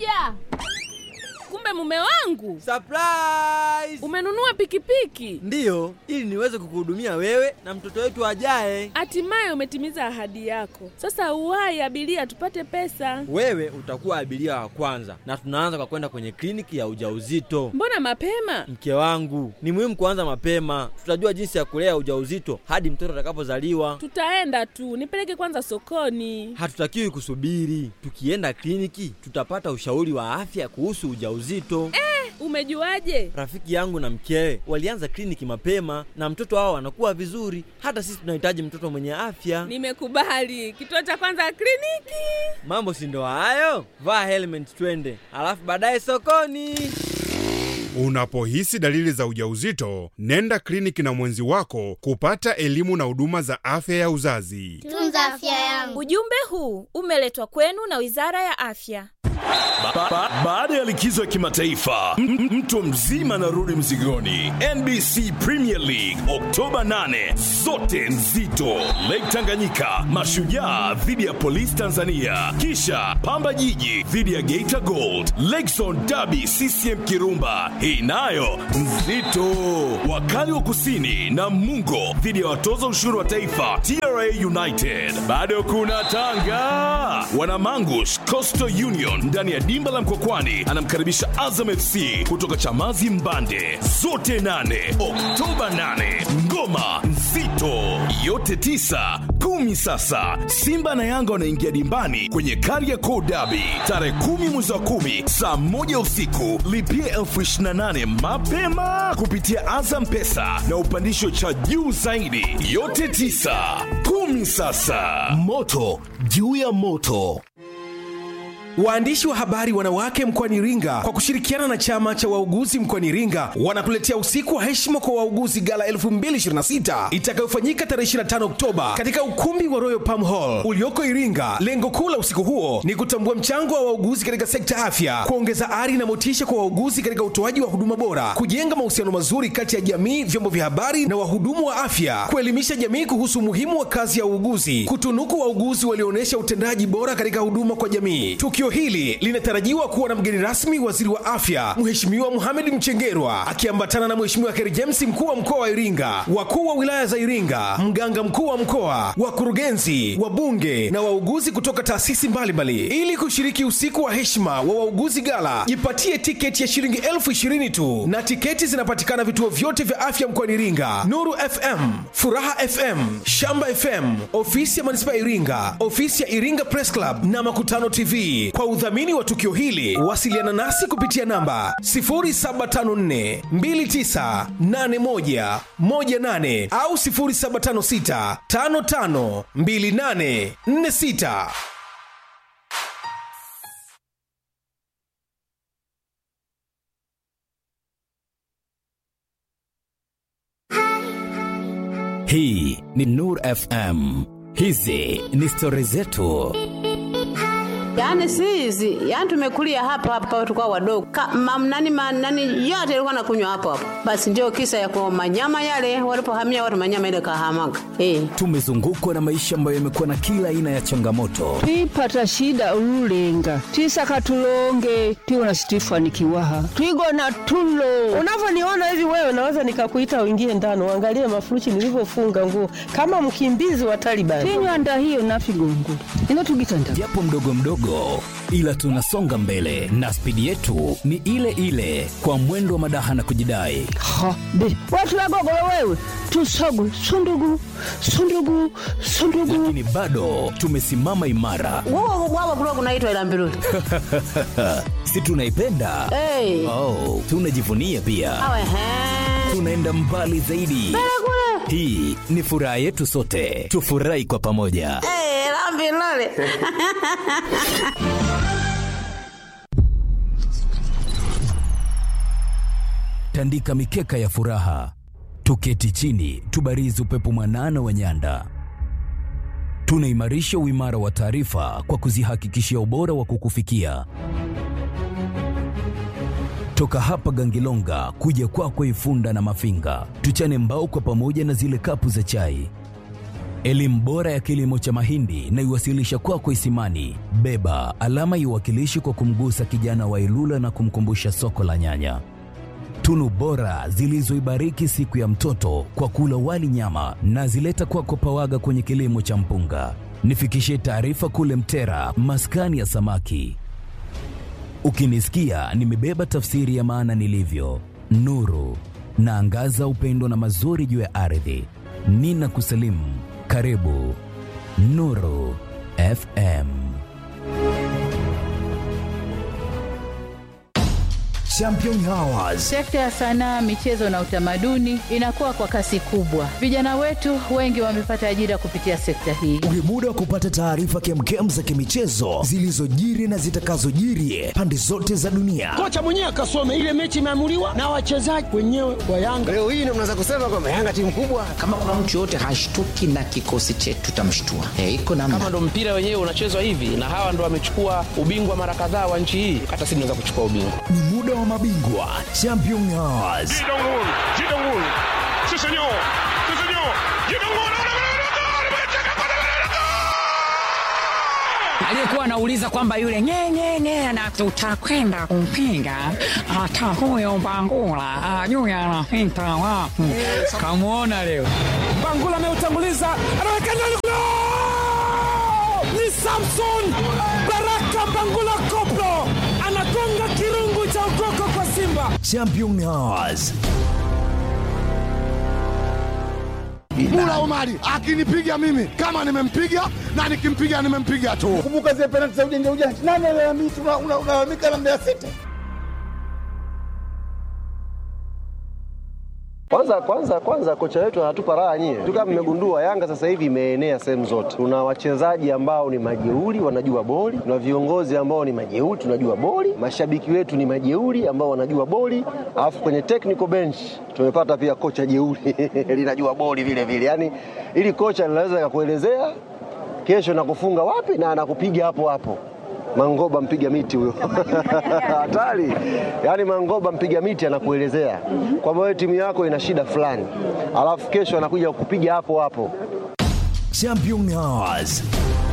Nakuja. Kumbe mume wangu Surprise! umenunua pikipiki, Ndiyo, ili niweze kukuhudumia wewe na mtoto wetu ajaye. hatimaye umetimiza ahadi yako. Sasa uwahi abiria, tupate pesa. Wewe utakuwa abiria wa kwanza, na tunaanza kwa kwenda kwenye kliniki ya ujauzito. Mbona mapema? Mke wangu, ni muhimu kuanza mapema. Tutajua jinsi ya kulea ujauzito hadi mtoto atakapozaliwa. Tutaenda tu, nipeleke kwanza sokoni. Hatutakiwi kusubiri. Tukienda kliniki, tutapata ushauri wa afya kuhusu ujauzito. Umejuaje? Rafiki yangu na mkewe walianza kliniki mapema na mtoto wao anakuwa vizuri. Hata sisi tunahitaji mtoto mwenye afya. Nimekubali. Kituo cha kwanza kliniki. Mambo si ndo hayo? Vaa helmet twende, alafu baadaye sokoni. Unapohisi dalili za ujauzito, nenda kliniki na mwenzi wako kupata elimu na huduma za afya ya uzazi. Tunza afya yangu. Ujumbe huu umeletwa kwenu na Wizara ya Afya. Ba- ba- Baada ya likizo ya kimataifa m- m- mtu mzima anarudi mzigoni. NBC Premier League Oktoba 8, zote nzito. Lake Tanganyika, Mashujaa dhidi ya Polisi Tanzania, kisha Pamba Jiji dhidi ya Geita Gold, Lakezone Derby CCM Kirumba, hii nayo nzito. Wakali wa Kusini na Mungo dhidi ya watoza ushuru wa taifa TRA United. Bado kuna Tanga, Wanamangush Coastal Union ndani ya dimba la Mkokwani anamkaribisha Azam FC kutoka Chamazi Mbande, zote nane Oktoba 8. Ngoma nzito yote tisa kumi. Sasa Simba na Yanga wanaingia dimbani kwenye Kariakoo Derby tarehe kumi mwezi wa kumi saa moja usiku. Lipia elfu ishirini na nane mapema kupitia Azam Pesa na upandisho cha juu zaidi. Yote tisa kumi. Sasa moto juu ya moto. Waandishi wa habari wanawake mkoani Iringa kwa kushirikiana na chama cha wauguzi mkoani Iringa wanakuletea usiku wa heshima kwa wauguzi gala 2026 itakayofanyika tarehe 25 Oktoba katika ukumbi wa Royal Palm Hall ulioko Iringa. Lengo kuu la usiku huo ni kutambua mchango wa wauguzi katika sekta afya, kuongeza ari na motisha kwa wauguzi katika utoaji wa huduma bora, kujenga mahusiano mazuri kati ya jamii, vyombo vya habari na wahudumu wa afya, kuelimisha jamii kuhusu umuhimu wa kazi ya uuguzi, kutunuku wauguzi walioonyesha utendaji bora katika huduma kwa jamii. Tukio hili linatarajiwa kuwa na mgeni rasmi waziri wa afya Mheshimiwa Mohamed Mchengerwa akiambatana na Mheshimiwa Kheri James mkuu wa mkoa wa Iringa, wakuu wa wilaya za Iringa, mganga mkuu wa mkoa, wakurugenzi, wabunge na wauguzi kutoka taasisi mbalimbali. Ili kushiriki usiku wa heshima wa wauguzi gala, jipatie tiketi ya shilingi elfu ishirini tu, na tiketi zinapatikana vituo vyote vya afya mkoani Iringa: Nuru FM, Furaha FM, Shamba FM, ofisi ya manispaa ya Iringa, ofisi ya Iringa Press Club na Makutano TV. Kwa udhamini wa tukio hili, wasiliana nasi kupitia namba 0754 2981 18 au 0756 55 28 46. Hii ni Nur FM. Hizi ni stori zetu. Yaani si hizi, yaani tumekulia hapa hapa tukao wadogo. Ka, mam, nani, ma, nani yote ilikuwa nakunywa hapo hapo. Basi ndio kisa ya kwa manyama yale walipohamia watu manyama ile kahamaga. Eh. Tumezungukwa na maisha ambayo yamekuwa na kila aina ya changamoto, twipata shida ululenga twisaka tulonge twiwona situifanikiwaha twigona tulo unavyoniona hivi wewe naweza nikakuita uingie ndani uangalie mafuruchi nilivyofunga nguo kama mkimbizi wa Taliban tinywanda hiyo nafigongo inotugitanda japo mdogo mdogo, ila tunasonga mbele na spidi yetu ni ile ile, kwa mwendo wa madaha na kujidai. ha be watulagogolo wewe tusogu sundugu sundugu sundugu Lakini bado tumesimama imara, Wao wao kulikuwa kunaitwa ila mbiruli. si tunaipenda? Eh. Oh, tunajivunia pia, Awe he. tunaenda mbali zaidi. Hii ni furaha yetu sote, tufurahi kwa pamoja. Eh, la mbiruli. tandika mikeka ya furaha, tuketi chini, tubarizi upepo mwanana wa nyanda. Tunaimarisha uimara wa taarifa kwa kuzihakikishia ubora wa kukufikia toka hapa Gangilonga kuja kwako Ifunda na Mafinga, tuchane mbao kwa pamoja na zile kapu za chai. elimu bora ya kilimo cha mahindi na iwasilisha kwako Isimani. Beba alama iwakilishi kwa kumgusa kijana wa Ilula na kumkumbusha soko la nyanya. Tunu bora zilizoibariki siku ya mtoto kwa kula wali nyama na zileta kwako Pawaga kwenye kilimo cha mpunga. Nifikishie taarifa kule Mtera, maskani ya samaki. Ukinisikia nimebeba tafsiri ya maana nilivyo, nuru naangaza upendo na mazuri juu ya ardhi. Nina kusalimu, karibu Nuru FM. Champion Hours. Sekta ya sanaa, michezo na utamaduni inakuwa kwa kasi kubwa. Vijana wetu wengi wamepata ajira kupitia sekta hii. Ni muda wa kupata taarifa kemkem za kimichezo zilizojiri na zitakazojiri pande zote za dunia. Kocha mwenyewe akasome ile mechi imeamuliwa na wachezaji wenyewe wa Yanga. Leo hii ndio mnaweza kusema kwamba Yanga timu kubwa. Kama kuna mtu yoyote hashtuki na kikosi chetu, tutamshtua. Eh, iko namna. Kama ndo mpira wenyewe unachezwa hivi na hawa ndo wamechukua ubingwa mara kadhaa wa nchi hii, hata sisi tunaweza kuchukua ubingwa. Ni muda wa mabingwa Champion Hours. aliyekuwa anauliza kwamba yule nyenyenye na tutakwenda kumpinga hata huyo Bangula ajui anapita wapi. Kamwona leo Bangula ameutanguliza, anaweka ndani kule, ni Samson Baraka Bangula Koplo anagonga kirungu cha ukoko kwa Simba. Champion Hours. Mula Omari akinipiga mimi kama nimempiga na nikimpiga nimempiga tu. Kumbuka zile penalti za ujanja ujanja, nani alalamika? Unalalamika na Mbeya City. Kwanza kwanza kwanza kocha wetu anatupa raha nyie. Tu kama mmegundua Yanga sasa hivi imeenea sehemu zote. Tuna wachezaji ambao ni majeuri wanajua boli, tuna viongozi ambao ni majeuri tunajua boli, mashabiki wetu ni majeuri ambao wanajua boli, alafu kwenye technical bench tumepata pia kocha jeuri linajua boli vile vile. Yaani ili kocha linaweza kukuelezea kesho nakufunga wapi na anakupiga hapo hapo. Mangoba mpiga miti huyo hatari. Yaani Mangoba mpiga miti anakuelezea kwamba wewe timu yako ina shida fulani, alafu kesho anakuja kukupiga hapo hapo. Champion Hours.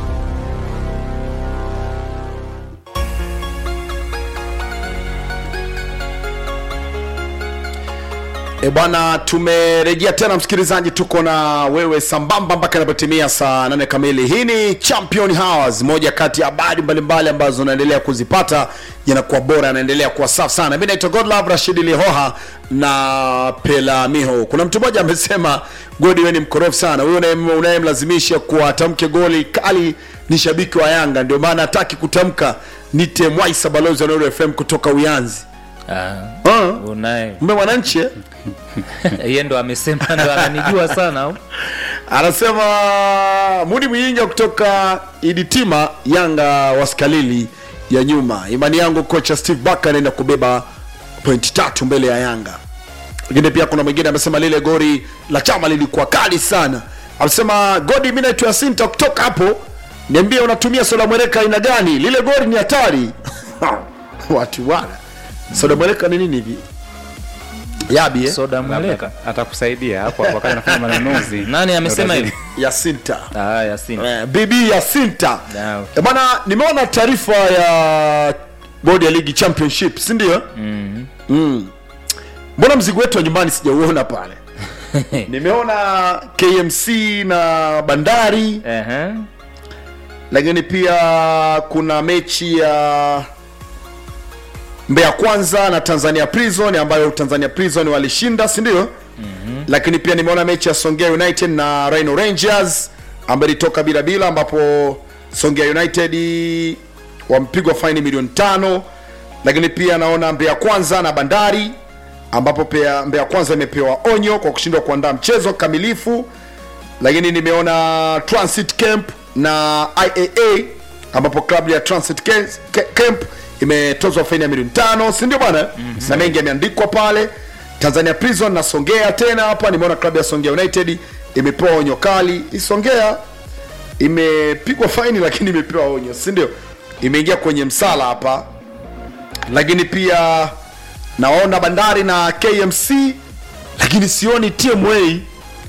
E bwana, tumerejea tena msikilizaji, tuko na wewe sambamba mpaka inapotimia saa nane kamili. Hii ni Champion Hours, moja kati ya habari mbalimbali ambazo unaendelea kuzipata yanakuwa bora, yanaendelea kuwa safi sana. Mi naitwa Godlove Rashid Lihoha na Pela Miho. Kuna mtu mmoja amesema Godi, wewe ni mkorofi sana, huyo unayemlazimisha kuwatamke goli kali ni shabiki wa Yanga, ndio maana hataki kutamka. Nite Mwaisa, balozi wa Nuru FM kutoka Uyanzi. Ah, unaye Mbe mwananchi eh? yeye ndo amesema ndo ananijua sana au? anasema Mudi Mwinga kutoka Iditima, Yanga waskalili ya nyuma. Imani yangu kocha Steve Barker anaenda kubeba pointi tatu mbele ya Yanga. Lakini pia kuna mwingine amesema lile gori la chama lilikuwa kali sana. Amesema Godi, mimi naitwa Yasinta kutoka hapo, niambie unatumia soda mwereka aina gani? Lile gori ni hatari. Watu wana soda mwereka ni nini hivi? Yabi eh? Soda mweleka atakusaidia hapo hapo wakati anafanya manunuzi. Nani amesema hivi? Yasinta. Ah, Yasinta. Eh, bibi Yasinta. Ah, okay. Eh, Bwana, nimeona taarifa ya bodi ya ligi championship, si ndio? Mhm. Mm. Mbona mzigo wetu wa nyumbani sijauona pale? Nimeona KMC na Bandari. Ehe. Lakini pia kuna mechi ya Mbeya Kwanza na Tanzania Prison ambayo Tanzania Prison walishinda, si ndio? Mhm. lakini pia nimeona mechi ya Songea United na Rhino Rangers ambayo ilitoka bila bila, ambapo Songea United wampigwa faini milioni tano, lakini pia naona Mbeya Kwanza na Bandari ambapo pia Mbeya Kwanza imepewa onyo kwa kushindwa kuandaa mchezo kamilifu, lakini nimeona Transit Camp na IAA ambapo klabu ya Transit Ca- Ca- Camp imetozwa faini ya milioni tano, si ndio bwana? mm-hmm. na mengi yameandikwa pale. Tanzania Prison na Songea tena hapa nimeona klabu ya Songea United imepewa onyo kali. Hii Songea imepigwa faini lakini imepewa onyo, si ndio? Imeingia kwenye msala hapa, lakini pia naona Bandari na KMC, lakini sioni TMA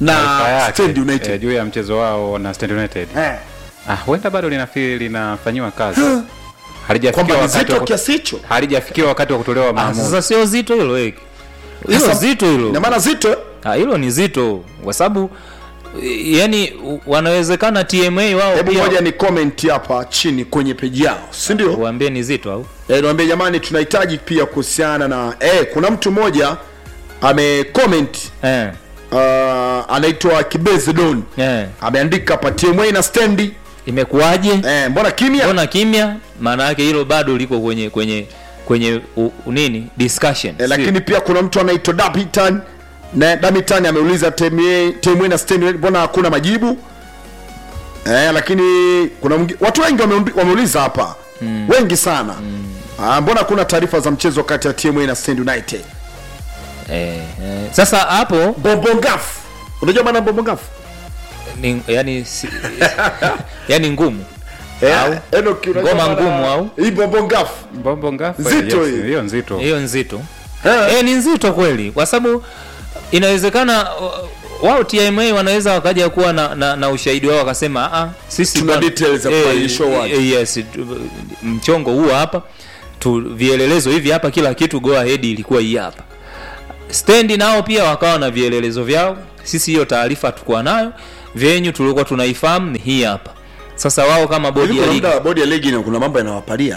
Taarifa na yake, Stand United eh, juu ya mchezo wao na Stand United eh. ah, huenda bado linafi linafanyiwa kazi halijafikia Kwamba ni wakati zito wa ku- kiasi hicho? halijafikia wakati wa kutolewa Ah, maamuzi sasa sio zito hilo eh. hilo Sasa, zito hilo ina maana zito ah, hilo ni zito kwa sababu eh, yani u- wanawezekana tma wao hebu pia moja ni comment hapa chini kwenye peji yao si ndio waambie ni zito au e, niwaambie jamani tunahitaji pia kuhusiana na eh, kuna mtu mmoja ame comment eh. uh, anaitwa kibeze don eh. ameandika hapa tma na stendi imekuwaje eh, mbona kimya mbona kimya maana yake hilo bado liko kwenye kwenye kwenye u, u, nini discussion eh, lakini pia kuna mtu anaitwa dapitan na damitan ameuliza tma tma na stendi mbona hakuna majibu eh, lakini kuna mwingi- watu wengi wameumbi- wameuliza hapa mm. wengi sana mm. ah, mbona hakuna taarifa za mchezo kati ya tma na stand united eh, eh. sasa hapo bombongafu unajua maana bombongafu ni yani si, yani ngumu Eh, au Enoch, unajua ngoma maana- ngumu au hii bombongafu bombo ngafu Nzito yes, hii. hiyo nzito hiyo nzito eh, ni nzito kweli kwa sababu inawezekana uh, wao tma wanaweza wakaja kuwa na, na, na ushahidi wao wakasema ah, sisi Tuna bwana- details za eh, kufanya show wapi." eh, yes tu- mchongo huu hapa tu vielelezo hivi hapa kila kitu go ahead ilikuwa hii hapa stendi nao pia wakawa na vielelezo vyao sisi hiyo taarifa hatukuwa nayo venyu tulikuwa tunaifahamu ni hii hapa sasa wao kama bodi Hivi ya kuna ligi muda bodi ya ligi na kuna mambo yanawapalia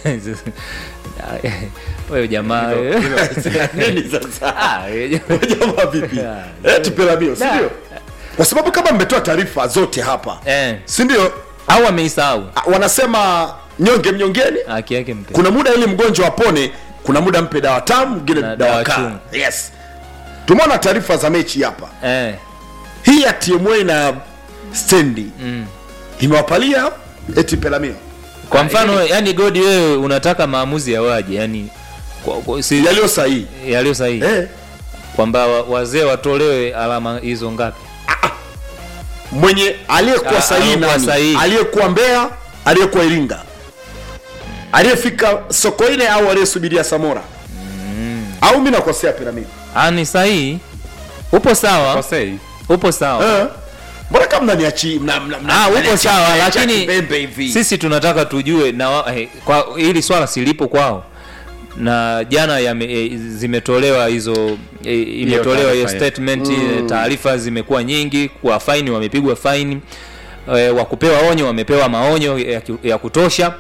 wewe jamaa nini sasa Ah, wewe jamaa vipi eh tupelamio si ndio kwa sababu kama mmetoa taarifa zote hapa eh. si ndio au ameisahau Ah, wanasema nyonge mnyongeni haki yake mpe kuna muda ili mgonjwa apone kuna muda mpe dawa tamu ngine Na dawa dawa kaa chungu. yes tumeona taarifa za mechi hapa eh. hii ya tma na stendi mm. imewapalia eti pelamio kwa mfano yani godi wewe unataka maamuzi ya waje yani kwa, kwa, si, yaliyo sahihi yaliyo sahihi eh. kwamba wa- wazee watolewe alama hizo ngapi mwenye aliyekuwa Ah, sahihi aliyekuwa nani sahihi. aliyekuwa mbeya aliyekuwa iringa aliyefika sokoine au aliyesubiria samora au mi nakosea piramidi ah, ni sahihi upo sawa kosei upo sawa Eh. mbona kama mnaniachi mna, mna, mna, ah, upo mnaniachia- sawa mnaniachia lakini kibembe hivi sisi tunataka tujue na wa- eh, kwa hili swala silipo kwao na jana yame, e, zimetolewa hizo e, imetolewa hiyo taarifa, statement Mm. mm. taarifa zimekuwa nyingi kwa faini wamepigwa faini e, wa kupewa onyo wamepewa maonyo ya, ki- ya kutosha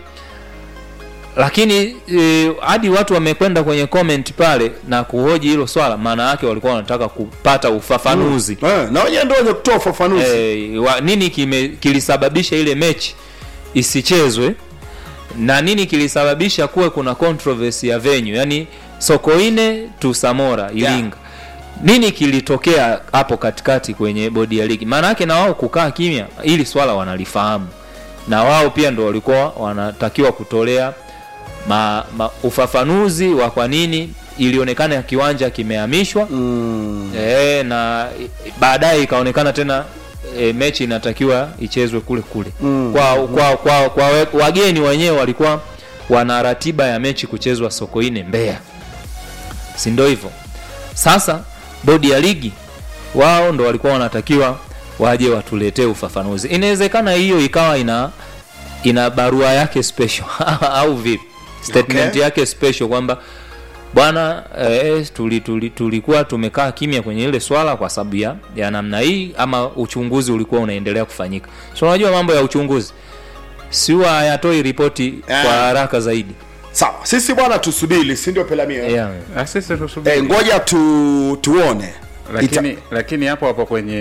lakini e, hadi watu wamekwenda kwenye comment pale na kuhoji hilo swala maana yake walikuwa wanataka kupata ufafanuzi Eh, na wenyewe ndio wenye kutoa ufafanuzi eh, wa, nini kime, kilisababisha ile mechi isichezwe na nini kilisababisha kuwe kuna controversy ya venue yani sokoine tu samora iringa yeah. nini kilitokea hapo katikati kwenye bodi ya ligi maana yake na wao kukaa kimya ili swala wanalifahamu na wao pia ndo walikuwa wanatakiwa kutolea ma, ma, ufafanuzi wa kwa nini ilionekana ya kiwanja kimehamishwa mm. e, na i- baadaye ikaonekana tena e, mechi inatakiwa ichezwe kule kule Mm. kwa, kwa, kwa, kwa we- wageni wenyewe walikuwa wana ratiba ya mechi kuchezwa sokoine mbeya si ndo hivyo sasa bodi ya ligi wao ndo walikuwa wanatakiwa waje watuletee ufafanuzi inawezekana hiyo ikawa ina ina barua yake special au vipi statement Okay. yake special kwamba bwana eh, tuli, tuli, tulikuwa tumekaa kimya kwenye ile swala kwa sababu ya, ya namna hii ama uchunguzi ulikuwa unaendelea kufanyika so unajua mambo ya uchunguzi siwa hayatoi ripoti Eh. kwa haraka zaidi sawa sisi bwana tusubiri si ndio pelamio yeah. Ah, sisi tusubiri. eh, ngoja tu, tuone lakini lakini hapo hapo kwenye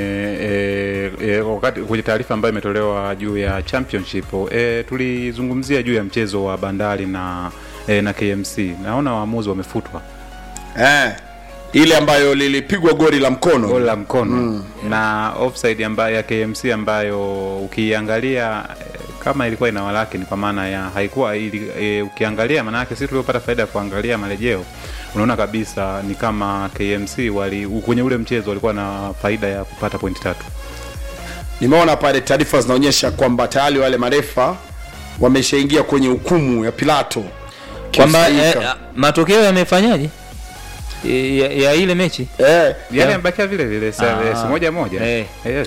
e, e, wakati kwenye taarifa ambayo imetolewa juu ya championship e, tulizungumzia juu ya mchezo wa bandari na e, na KMC naona waamuzi wamefutwa eh, ile ambayo lilipigwa goli la mkono goli la mkono mm. na offside ambayo ya KMC ambayo ukiangalia eh, kama ilikuwa ina walaki ni kwa maana ya haikuwa ili, e, ukiangalia maana yake sisi tuliopata faida ya kuangalia marejeo unaona kabisa ni kama KMC wali kwenye ule mchezo walikuwa na faida ya kupata pointi tatu nimeona pale taarifa zinaonyesha kwamba tayari wale marefa wameshaingia kwenye hukumu ya pilato kwamba eh, Kiusaika. matokeo yamefanyaje ya, ya ile mechi eh, Yale Ya- yamebakia vile vile sa- Ah. eh, si moja moja. Eh. Yes.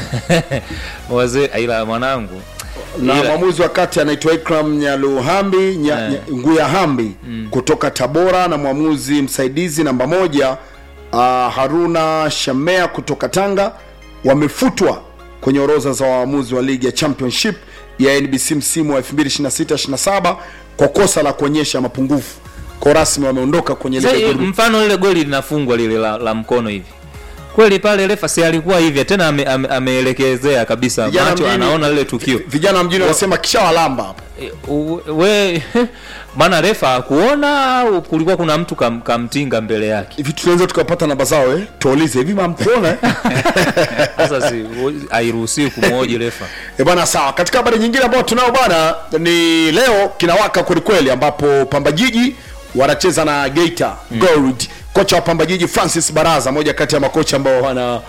wazee ila mwanangu na Ila- mwamuzi wa kati anaitwa Ikram Nyaluhambi nya, Eh. nya, Nguyahambi kutoka Tabora na mwamuzi msaidizi namba moja uh, Haruna Shamea kutoka Tanga wamefutwa kwenye orodha za waamuzi wa ligi ya Championship ya NBC msimu wa 2026-27 kwa kosa la kuonyesha mapungufu. Kwa rasmi wameondoka kwenye Sasa, lile eh, goli. mfano lile goli linafungwa lile la, la mkono hivi kweli pale refa si alikuwa hivi tena ame- ame- ameelekezea kabisa Vijana macho mjini- anaona lile tukio Vijana wa mjini wanasema kishawalamba hapa. Eh, u- we maana refa akuona au kulikuwa kuna mtu kam, kamtinga mbele yake Hivi tunaweza tukapata namba zao eh? Tuulize hivi mamkuona eh? sasa si hairuhusiwi kumhoji refa E bwana, sawa. Katika habari nyingine ambayo tunao bwana, ni leo kinawaka kwelikweli, ambapo Pamba Jiji wanacheza na Geita Gold. Kocha wa Pamba Jiji Francis Baraza, moja kati ya makocha ambao wana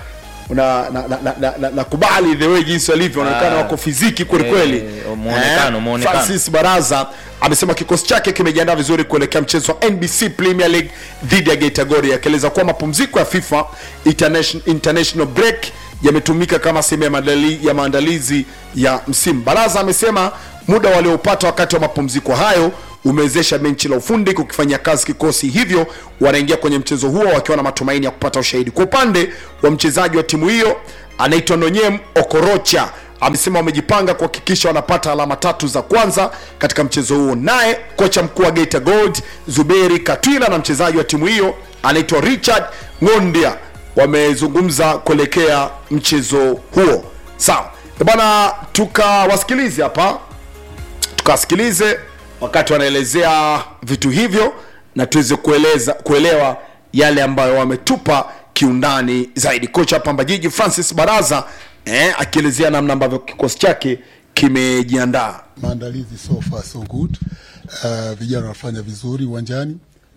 na na, na, na, na, na, nakubali the way jinsi walivyo wanaonekana Ah. wako fiziki kwelikweli Eh, muonekano, muonekano. Francis Baraza amesema kikosi chake kimejiandaa vizuri kuelekea mchezo wa NBC Premier League dhidi ya Geita Gori, akieleza kuwa mapumziko ya FIFA international, international break yametumika kama sehemu ya maandali- ya maandalizi ya msimu. Baraza amesema muda waliopata wakati wa mapumziko hayo umewezesha benchi la ufundi kukifanyia kazi kikosi, hivyo wanaingia kwenye mchezo huo wakiwa na matumaini ya kupata ushahidi. Kwa upande wa mchezaji wa timu hiyo anaitwa Nonyem Okorocha amesema wamejipanga kuhakikisha wanapata alama tatu za kwanza katika mchezo huo. Naye kocha mkuu wa Geita Gold Zuberi Katwila na mchezaji wa timu hiyo anaitwa Richard Ngondia wamezungumza kuelekea mchezo huo. Sawa Eh bwana, tukawasikilize hapa, tukawasikilize wakati wanaelezea vitu hivyo na tuweze kueleza kuelewa yale ambayo wametupa kiundani zaidi. Kocha wa Pamba Jiji Francis Baraza eh, akielezea namna ambavyo kikosi chake kimejiandaa. maandalizi so far so good. Uh, vijana wanafanya vizuri uwanjani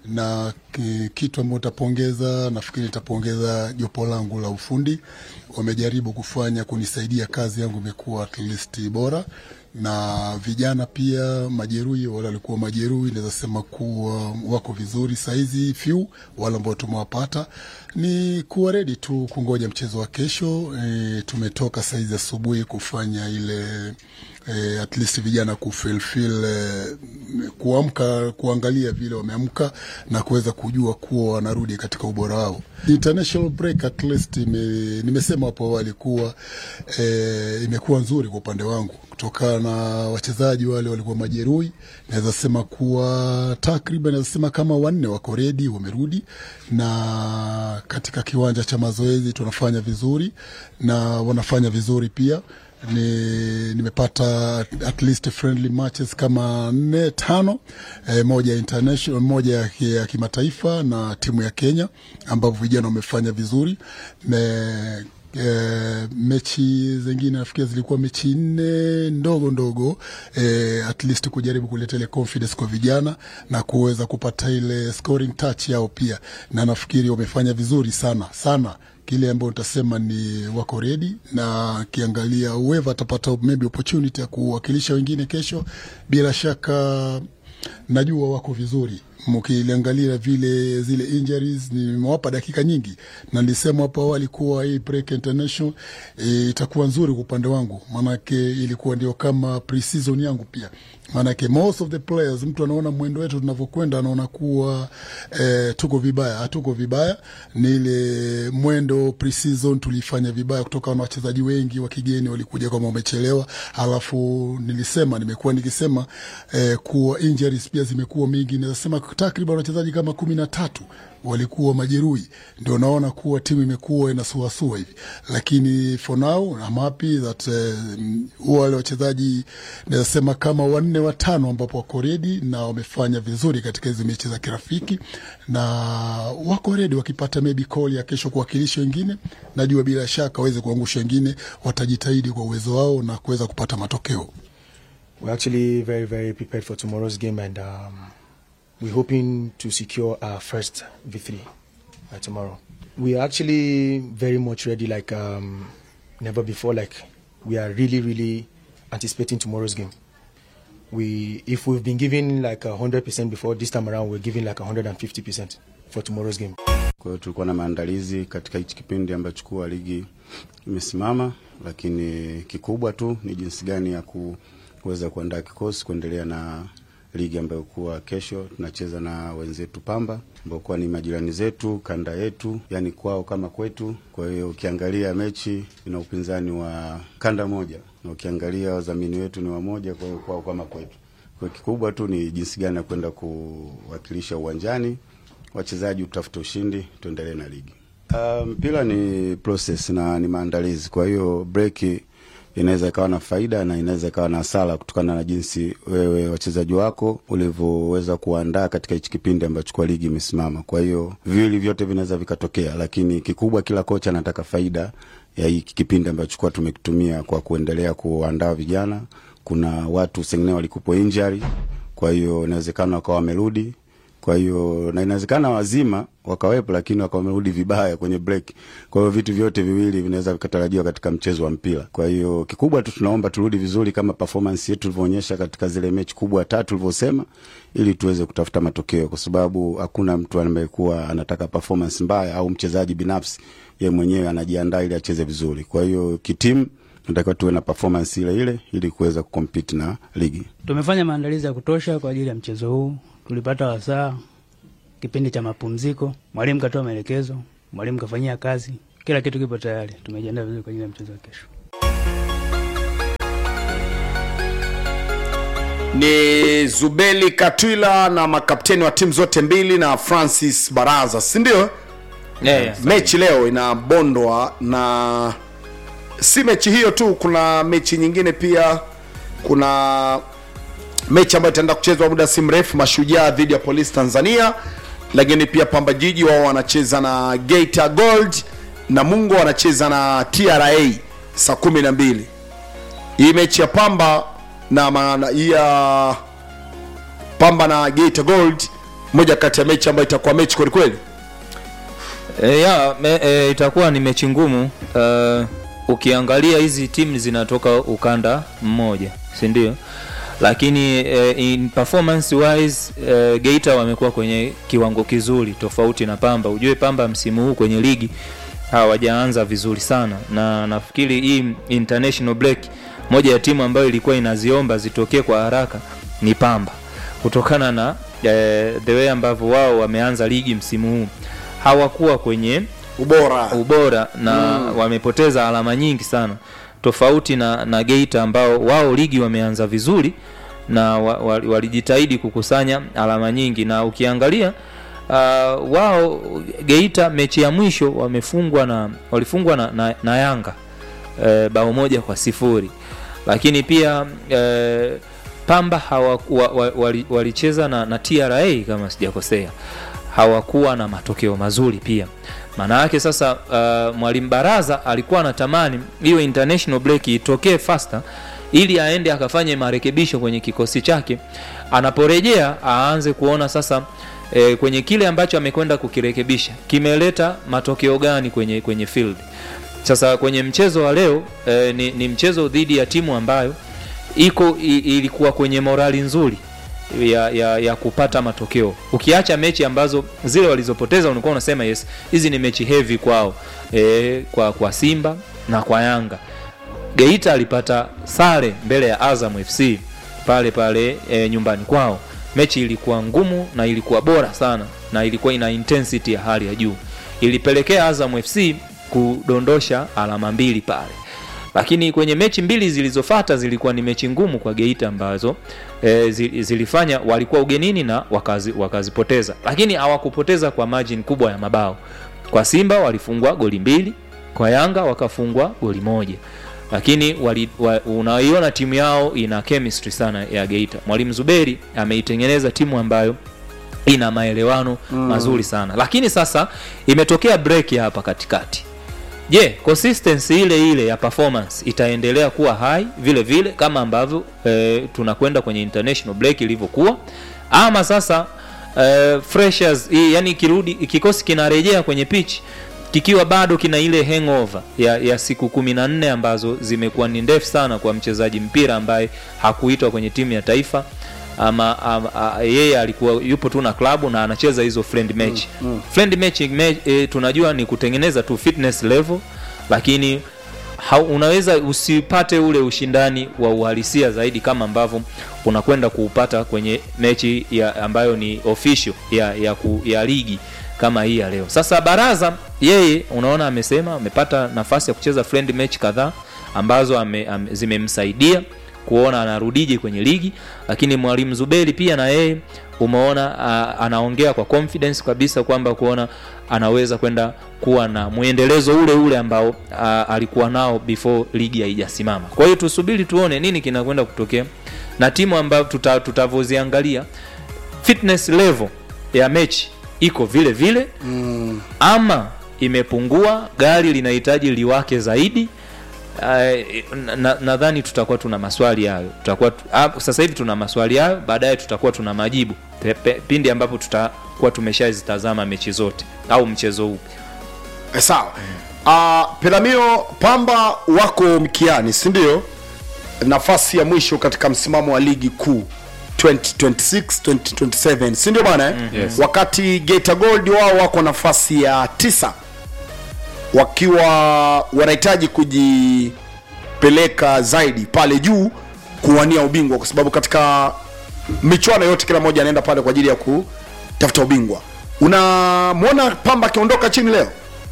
na ki- kitu ambacho nitapongeza, nafikiri nitapongeza jopo langu la ufundi, wamejaribu kufanya kunisaidia, kazi yangu imekuwa at least bora na vijana pia majeruhi, wale walikuwa majeruhi, naweza sema kuwa wako vizuri saizi, few wale ambao tumewapata ni kuwa ready tu kungoja mchezo wa kesho. E, tumetoka saizi asubuhi kufanya ile e, at least vijana kufilfil e, kuamka kuangalia vile wameamka na kuweza kujua kuwa wanarudi katika ubora wao. International break at least ime, nimesema hapo awali kuwa e, imekuwa nzuri kwa upande wangu kutokana na wachezaji wale walikuwa majeruhi. Naweza sema kuwa takriban, naweza sema kama wanne wako redi, wamerudi na katika kiwanja cha mazoezi tunafanya vizuri na wanafanya vizuri pia ni, nimepata at least friendly matches kama nne tano, e, moja ya international, moja ya, ki- ya kimataifa na timu ya Kenya ambapo vijana wamefanya vizuri Me, E, mechi zingine nafikiri zilikuwa mechi nne ndogo ndogo e, at least kujaribu kuleta ile confidence kwa vijana na kuweza kupata ile scoring touch yao pia, na nafikiri wamefanya vizuri sana sana kile ambayo nitasema ni wako ready, na kiangalia whoever atapata maybe opportunity ya kuwakilisha wengine kesho, bila shaka najua wako vizuri mkiliangalia vile zile injuries nimewapa dakika nyingi, na nilisema hapo awali kuwa hii break international e, itakuwa nzuri kwa upande wangu, maanake ilikuwa ndio kama pre-season yangu pia, maanake most of the players, mtu anaona mwendo wetu tunavyokwenda, anaona kuwa e, tuko vibaya. Hatuko vibaya, ni ile mwendo pre-season tulifanya vibaya kutokana na wachezaji wengi wa kigeni walikuja kama wamechelewa, alafu nilisema nimekuwa nikisema eh, kuwa injuries pia zimekuwa mingi, naweza sema takriban wachezaji kama kumi na tatu walikuwa majeruhi, ndio naona kuwa timu imekuwa inasuasua hivi, lakini for now I'm happy that eh, wale wachezaji naweza sema kama wanne watano ambapo wako redi na wamefanya vizuri katika hizi mechi za kirafiki na wako redi, wakipata maybe call ya kesho kuwakilisha wengine, najua bila shaka waweze kuangusha wengine, watajitahidi kwa uwezo wao na kuweza kupata matokeo. We're actually very, very prepared for tomorrow's game, and um, we're hoping to secure our first victory by tomorrow. We are actually very much ready, like um, never before. Like we are really, really anticipating tomorrow's game. We, if we've been giving like a hundred percent before, this time around we're giving like a hundred and fifty percent. for tomorrow's game. Kwa hiyo tulikuwa na maandalizi katika hichi kipindi ambacho kuwa ligi imesimama, lakini kikubwa tu ni jinsi gani ya kuweza kuandaa kikosi kuendelea na ligi ambayo kuwa kesho tunacheza na wenzetu Pamba ambao kuwa ni majirani zetu kanda yetu, yani kwao kama kwetu. Kwa hiyo ukiangalia mechi ina upinzani wa kanda moja, na ukiangalia wadhamini wetu ni wamoja, kwa hiyo kwao kama kwetu. Kwa hiyo kikubwa tu ni jinsi gani ya kwenda kuwakilisha uwanjani, wachezaji utafute ushindi, tuendelee na ligi. Uh, mpira ni process na ni maandalizi, kwa hiyo break inaweza ikawa na faida na inaweza ikawa na hasara kutokana na jinsi wewe wachezaji wako ulivyoweza kuandaa katika hichi kipindi ambacho kwa ligi imesimama. Kwa hiyo viwili vyote vinaweza vikatokea, lakini kikubwa, kila kocha anataka faida ya hiki kipindi ambacho kwa tumekitumia kwa kuendelea kuandaa vijana. Kuna watu sengine walikupo injury, kwa hiyo inawezekana wakawa wamerudi kwa hiyo na inawezekana wazima wakawepo, lakini wakawa wamerudi vibaya kwenye break. Kwa hiyo vitu vyote viwili vinaweza vikatarajiwa katika mchezo wa mpira. Kwa hiyo kikubwa tu tunaomba turudi vizuri kama performance yetu tulivyoonyesha katika zile mechi kubwa tatu tulivyosema, ili tuweze kutafuta matokeo, kwa sababu hakuna mtu ambaye kuwa anataka performance mbaya au mchezaji binafsi ye mwenyewe anajiandaa ili acheze vizuri. Kwa hiyo kitimu tunatakiwa tuwe na performance ile ile ili kuweza kucompete na ligi. Tumefanya maandalizi ya kutosha kwa ajili ya mchezo huu. Tulipata wasaa kipindi cha mapumziko, mwalimu katoa maelekezo, mwalimu kafanyia kazi, kila kitu kipo tayari. Tumejiandaa vizuri kwa ajili ya mchezo wa kesho. ni Zubeli Katwila na makapteni wa timu zote mbili na Francis Baraza, si ndio? Yeah, yeah. mechi leo inabondwa na si mechi hiyo tu, kuna mechi nyingine pia. Kuna mechi ambayo itaenda kuchezwa muda si mrefu, Mashujaa dhidi ya Polisi Tanzania, lakini pia Pamba Jiji wao wanacheza na Geita Gold na Mungo wanacheza na TRA saa kumi na mbili. Hii mechi ya Pamba na maana hii ya Pamba na Geita Gold, moja kati ya mechi ambayo itakuwa mechi kweli kweli. E, ya, me, e, itakuwa ni mechi ngumu uh, ukiangalia hizi timu zinatoka ukanda mmoja si ndio lakini uh, in performance wise uh, Geita wamekuwa kwenye kiwango kizuri tofauti na Pamba ujue Pamba msimu huu kwenye ligi hawajaanza vizuri sana na nafikiri hii international break moja ya timu ambayo ilikuwa inaziomba zitokee kwa haraka ni Pamba kutokana na eh, the way ambavyo wao wameanza ligi msimu huu hawakuwa kwenye ubora ubora na Mm. wamepoteza alama nyingi sana tofauti na, na Geita ambao wao ligi wameanza vizuri na wa, wa, walijitahidi kukusanya alama nyingi na ukiangalia uh, wao Geita mechi ya mwisho wamefungwa na walifungwa na, na, na Yanga uh, bao moja kwa sifuri lakini pia uh, Pamba hawa, wa, wa, wali- walicheza na, na TRA kama sijakosea hawakuwa na matokeo mazuri pia maana yake sasa uh, mwalimu baraza alikuwa anatamani hiyo international break itokee faster ili aende akafanye marekebisho kwenye kikosi chake anaporejea aanze kuona sasa e, kwenye kile ambacho amekwenda kukirekebisha kimeleta matokeo gani kwenye kwenye field sasa kwenye mchezo wa leo e, ni, ni mchezo dhidi ya timu ambayo iko i, ilikuwa kwenye morali nzuri ya, ya, ya kupata matokeo ukiacha mechi ambazo zile walizopoteza ulikuwa unasema yes hizi ni mechi heavy kwao e, kwa, kwa simba na kwa yanga geita alipata sare mbele ya azam fc pale pale e, nyumbani kwao mechi ilikuwa ngumu na ilikuwa bora sana na ilikuwa ina intensity ya hali ya juu ilipelekea azam fc kudondosha alama mbili pale lakini kwenye mechi mbili zilizofata zilikuwa ni mechi ngumu kwa geita ambazo e, zilifanya walikuwa ugenini na wakazi, wakazipoteza lakini hawakupoteza kwa margin kubwa ya mabao kwa simba walifungwa goli mbili kwa yanga wakafungwa goli moja lakini wali, wa, unaiona timu yao ina chemistry sana ya geita mwalimu zuberi ameitengeneza timu ambayo ina maelewano mm. mazuri sana lakini sasa imetokea break hapa katikati je yeah, consistency ile ile ya performance itaendelea kuwa high vile vile kama ambavyo eh, tunakwenda kwenye international break ilivyokuwa ama sasa eh, freshers hii yani kirudi kikosi kinarejea kwenye pitch kikiwa bado kina ile hangover ya, ya siku kumi na nne ambazo zimekuwa ni ndefu sana kwa mchezaji mpira ambaye hakuitwa kwenye timu ya taifa ama, ama a, yeye alikuwa yupo tu na klabu na anacheza hizo friend match Mm, mm. friend match me, e, tunajua ni kutengeneza tu fitness level lakini ha, unaweza usipate ule ushindani wa uhalisia zaidi kama ambavyo unakwenda kuupata kwenye mechi ya ambayo ni official ya, ya, ku, ya ligi kama hii ya leo sasa baraza yeye unaona amesema amepata nafasi ya kucheza friend match kadhaa ambazo ame, ame, zimemsaidia kuona anarudije kwenye ligi lakini mwalimu zuberi pia na yeye umeona uh, anaongea kwa confidence kabisa kwamba kuona anaweza kwenda kuwa na mwendelezo ule ule ambao uh, alikuwa nao before ligi haijasimama kwa hiyo tusubiri tuone nini kinakwenda kutokea na timu ambayo tuta, tutavyoziangalia fitness level ya mechi iko vile vile mm. ama imepungua gari linahitaji liwake zaidi Uh, nadhani na, na tutakuwa tuna maswali hayo tutakuwa tu- ah, sasa hivi tuna maswali hayo baadaye tutakuwa tuna majibu pe, pe, pindi ambapo tutakuwa tumeshazitazama mechi zote au mchezo huu Eh, sawa uh, pelamio pamba wako mkiani si ndio nafasi ya mwisho katika msimamo wa ligi kuu 2026 2027 si ndio bana eh? Mm. Yes. wakati Geita Gold wao wako nafasi ya tisa wakiwa wanahitaji kujipeleka zaidi pale juu kuwania ubingwa kwa sababu katika michuano yote kila mmoja anaenda pale kwa ajili ya kutafuta ubingwa unamwona pamba akiondoka chini leo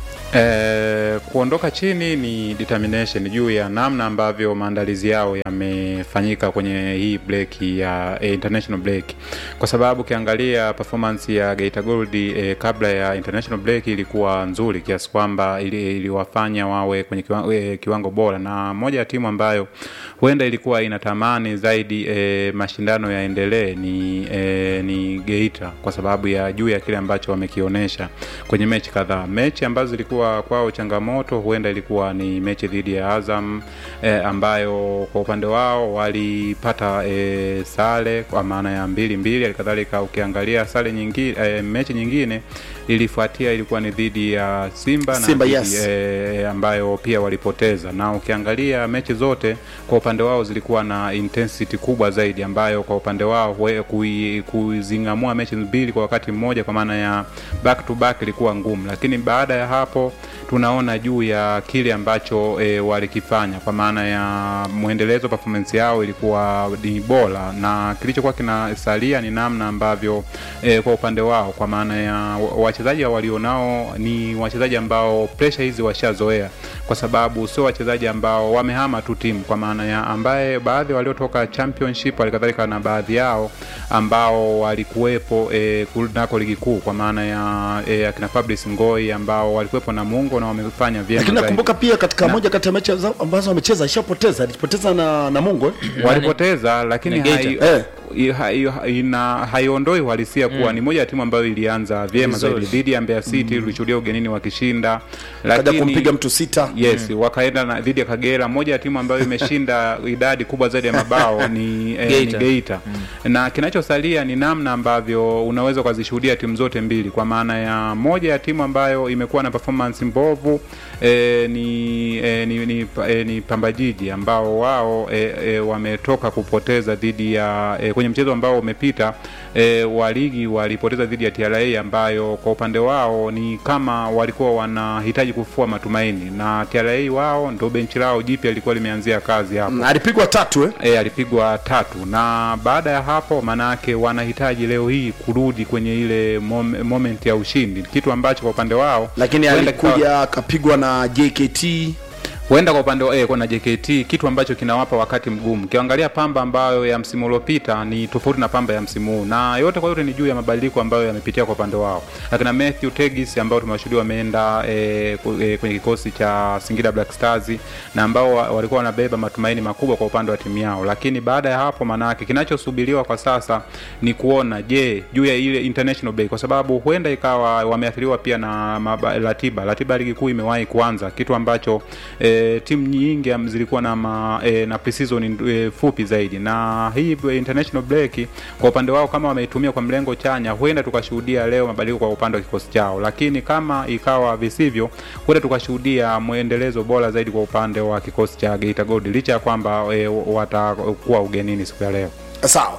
Eh, kuondoka chini ni determination juu ya namna ambavyo maandalizi yao yamefanyika kwenye hii break ya eh, international break, kwa sababu ukiangalia performance ya Geita Gold eh, kabla ya international break ilikuwa nzuri kiasi kwamba ili- iliwafanya wawe kwenye kiwango, eh, kiwango bora, na moja ya timu ambayo huenda ilikuwa inatamani zaidi eh, mashindano yaendelee ni, eh, ni Geita kwa sababu ya juu ya kile ambacho wamekionyesha kwenye mechi kadhaa. Mechi ambazo zilikuwa kwao changamoto huenda ilikuwa ni mechi dhidi ya Azam eh, ambayo kwa upande wao walipata eh, sare kwa maana ya mbili mbili. Halikadhalika ukiangalia sare nyingine eh, mechi nyingine ilifuatia ilikuwa ni dhidi ya Simba, Simba, dhidi, yes. eh, ambayo pia walipoteza, na ukiangalia mechi zote kwa upande wao zilikuwa na intensity kubwa zaidi, ambayo kwa upande wao hue- kui- kuzing'amua mechi mbili kwa wakati mmoja, kwa maana ya back to back ilikuwa ngumu, lakini baada ya hapo tunaona juu ya kile ambacho e, walikifanya kwa maana ya mwendelezo performance yao ilikuwa ni bora, na kilichokuwa kinasalia ni namna ambavyo e, kwa upande wao kwa maana ya wa- wachezaji walionao ni wachezaji ambao pressure hizi washazoea, kwa sababu sio wachezaji ambao wamehama tu timu, kwa maana ya ambaye baadhi waliotoka championship halikadhalika na baadhi yao ambao walikuwepo e, kunako ligi kuu kwa maana ya e, akina Fabrice Ngoi ambao walikuwepo na Mungo na wamefanya vyema lakini zaidi. nakumbuka pia katika Na- moja kati ya mechi za- ambazo wamecheza ishapoteza alipoteza na, na mungu eh? walipoteza lakini Na Geita. hai, Eh. i- hai, ina haiondoi uhalisia kuwa Mm. ni moja ya timu ambayo ilianza vyema Vizuri. zaidi dhidi ya Mbeya City Mm. tulishuhudia ugenini wakishinda Kaja kumpiga mtu sita yes wakaenda na dhidi ya Kagera moja ya timu ambayo imeshinda idadi kubwa zaidi ya mabao ni, eh, Geita. ni Geita na kinachosalia ni namna ambavyo unaweza ukazishuhudia timu zote mbili kwa maana ya moja ya timu ambayo imekuwa na performance mbovu eh, ni, eh, ni, ni, eh, ni Pamba Jiji ambao wao eh, eh, wametoka kupoteza dhidi ya eh, kwenye mchezo ambao umepita eh, wa ligi walipoteza dhidi ya TRA ambayo kwa upande wao ni kama walikuwa wanahitaji kufua matumaini na TRA wao ndo benchi lao jipya lilikuwa limeanzia kazi hapo Mm, alipigwa tatu eh? E, alipigwa tatu na baada ya hapo maanayake wanahitaji leo hii kurudi kwenye ile mom, moment ya ushindi kitu ambacho kwa upande wao lakini huenda kikawa- alikuja akapigwa na jkt huenda kwa upande wa eh, na JKT kitu ambacho kinawapa wakati mgumu. Ukiangalia Pamba ambayo ya msimu uliopita ni tofauti na Pamba ya msimu huu, na yote kwa yote ni juu ya mabadiliko ambayo yamepitia kwa upande wao. Akina Matthew Tegis ambao tumewashuhudia wameenda eh, ku- eh, kwenye kikosi cha Singida Black Stars na ambao wa- walikuwa wanabeba matumaini makubwa kwa upande wa timu yao, lakini baada ya hapo, manake kinachosubiriwa kwa sasa ni kuona je, juu ya ile international break, kwa sababu huenda ikawa wameathiriwa pia na maba, ratiba ratiba ya ligi kuu imewahi kuanza, kitu ambacho e, timu nyingi am- zilikuwa na ma, e, na pre-season e, fupi zaidi, na hii b- international break kwa upande wao kama wameitumia kwa mlengo chanya, huenda tukashuhudia leo mabadiliko kwa upande wa kikosi chao, lakini kama ikawa visivyo, huenda tukashuhudia mwendelezo bora zaidi kwa upande wa kikosi cha Geita Gold licha ya kwamba e, watakuwa ugenini siku ya leo. sawa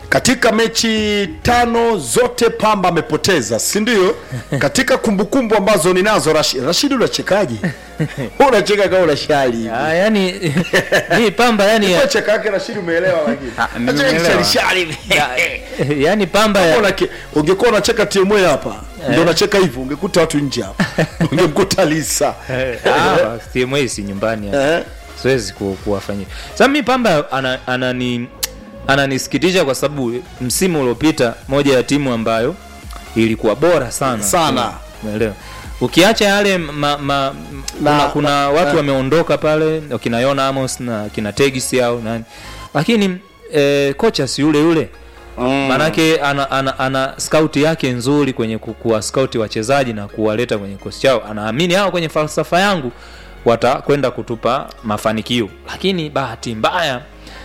katika mechi tano zote pamba amepoteza si ndio katika kumbukumbu ambazo ninazo Rashid, Rashid unachekaje Wewe unacheka kama una shari Ah, yani hii pamba yani Kwa cheka yake Rashid umeelewa lakini Acheka nimeelewa. kishari yani pamba ya, Unake- ungekuwa unacheka timu hapa ndio unacheka hivyo ungekuta watu nje hapa ungemkuta Lisa Ah, TMA si nyumbani hapa. siwezi ku, kuwafanyia sasa mi pamba ana- anani ananisikitisha kwa sababu msimu uliopita moja ya timu ambayo ilikuwa bora sana Sana. umeelewa ukiacha yale ma, ma, kuna, kuna watu na- wameondoka pale wakina Yona Amos na kina Tegis au nani lakini eh, kocha si yule yule Mm. manake ana, ana, ana scout yake nzuri kwenye ku- kuwa scout wachezaji na kuwaleta kwenye kikosi chao anaamini hao kwenye falsafa yangu watakwenda kutupa mafanikio lakini bahati mbaya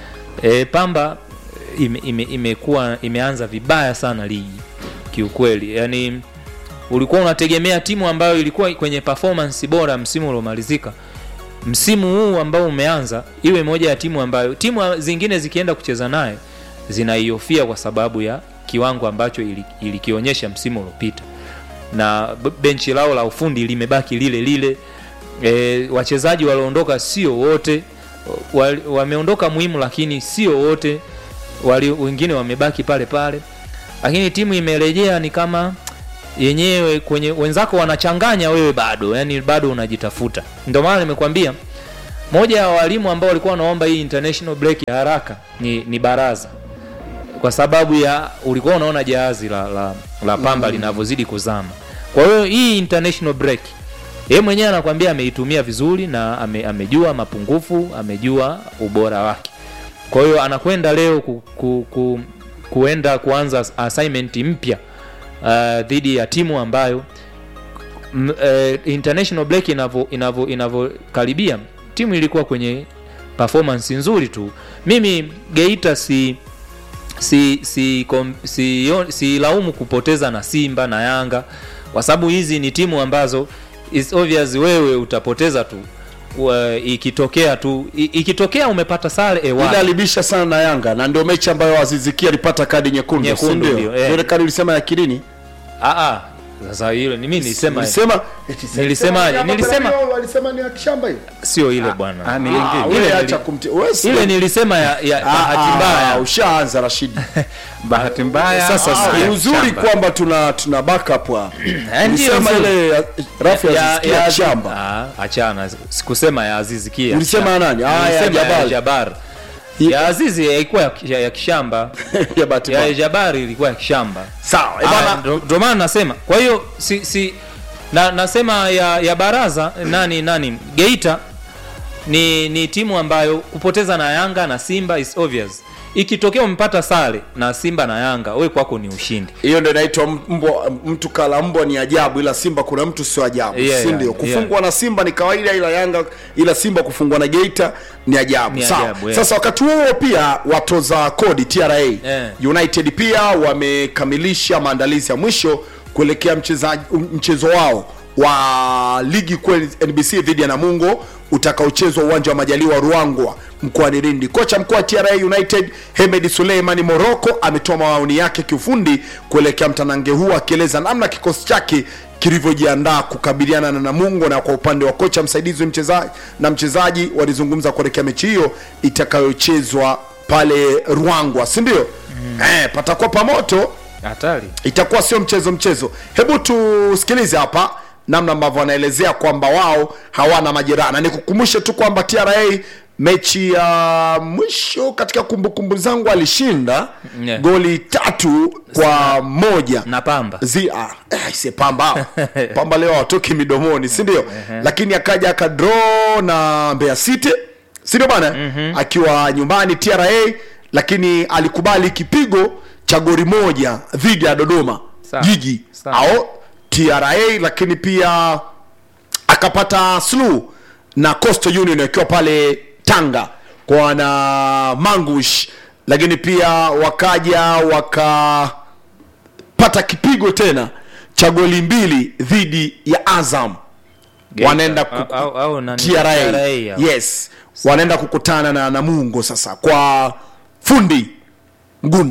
e, pamba ime, ime, imekuwa imeanza vibaya sana ligi kiukweli yani ulikuwa unategemea timu ambayo ilikuwa kwenye performance bora msimu uliomalizika msimu huu ambao umeanza iwe moja ya timu ambayo timu zingine zikienda kucheza naye zinaiofia kwa sababu ya kiwango ambacho ili- ilikionyesha msimu uliopita na b- benchi lao la ufundi limebaki lile lile e, wachezaji walioondoka sio wote wa- wameondoka muhimu lakini sio wote wali, wengine wamebaki pale pale lakini timu imerejea ni kama yenyewe kwenye wenzako wanachanganya wewe bado yani bado unajitafuta ndio maana nimekwambia moja ya walimu ambao walikuwa wanaomba hii international break ya haraka ni, ni baraza kwa sababu ya ulikuwa unaona jahazi la, la, la pamba Mm. mm. linavyozidi kuzama kwa hiyo hii international break yeye mwenyewe anakwambia ameitumia vizuri na ame, amejua mapungufu amejua ubora wake kwa hiyo anakwenda leo ku, ku, ku, kuenda kuanza assignment mpya uh, dhidi ya timu ambayo m, uh, international break inavyo inavyo inavyokaribia timu ilikuwa kwenye performance nzuri tu mimi geita si si si kom, si, si laumu kupoteza na simba na yanga kwa sababu hizi ni timu ambazo is obvious wewe utapoteza tu Wa- ikitokea tu i- ikitokea umepata sare ile ewani alibisha sana na Yanga na ndio mechi ambayo Aziziki alipata kadi nyekundu, si Nyekundu ndio? ndio, eh. Ile kadi ulisema ya Kirini? Ah ah. Sasa hilo ni mimi nilisema. Ulisema nilisemaje? Nilisema walisema ni ya kishamba hiyo. sio ile bwana. Ah, ni Ile lingine. ile Wewe nili- acha kumti- wewe si- Ile nilisema ya, ya Ah, bahati mbaya. ah, Ushaanza Rashidi. bahati mbaya Sasa Ah, sikia, ya uzuri shamba. kwamba tuna tuna backup hapa. Eh, ndio, Ulisema ndio. ile ya- rafu ya Aziz Ki ya shamba. Ah, achana. Sikusema ya Azizi Kia. Ulisema ya nani? Ah, ya Nilisema Jabbar. Jabar. Ya Azizi haikuwa ya, ya, ya kishamba. ya bahati ya mbaya. Jabari ilikuwa ya kishamba. Sawa, eh, Ah, bana. ndo- Ndo maana nasema. Kwa hiyo si, si na, nasema ya, ya baraza nani nani Geita ni, ni timu ambayo kupoteza na Yanga na Simba is obvious. Ikitokea umepata sare na Simba na Yanga, wewe kwako ni ushindi. hiyo ndio inaitwa mbwa mtu kala mbwa ni ajabu ila simba kuna mtu sio ajabu Yeah, si ndio yeah, kufungwa na simba ni kawaida ila yanga ila simba kufungwa na geita ni ajabu Ni sawa ajabu, yeah. sasa wakati huo pia watoza kodi tra Yeah. united pia wamekamilisha maandalizi ya mwisho kuelekea mchezaji mchezo wao wa ligi kuu nbc dhidi ya namungo utakaochezwa uwanja wa majaliwa ruangwa mkoani lindi kocha mkuu wa tra united hemed suleimani moroko ametoa maoni yake kiufundi kuelekea mtanange huu akieleza namna kikosi chake kilivyojiandaa kukabiliana na namungo na kwa upande wa kocha msaidizi mchezaji na mchezaji walizungumza kuelekea mechi hiyo itakayochezwa pale ruangwa si ndio mm. eh, patakuwa pamoto Hatari. itakuwa sio mchezo mchezo hebu tusikilize hapa namna ambavyo wanaelezea kwamba wao hawana majeraha na nikukumbushe tu kwamba tra mechi ya mwisho katika kumbukumbu zangu alishinda Yeah. goli tatu kwa moja na pamba Zi, ah, eh, se pamba pamba leo hawatoki midomoni si ndio lakini akaja akadro na mbeya city si ndio bana akiwa nyumbani tra lakini alikubali kipigo cha goli moja dhidi ya dodoma Sawa. jiji Sawa. au tra lakini pia akapata slu na coastal union akiwa pale tanga kwa na mangush lakini pia wakaja wakapata kipigo tena cha goli mbili dhidi ya azam Geita. wanaenda Au- au- au nani? TRA. TRA, au? yes wanaenda kukutana na namungo sasa kwa fundi ngunda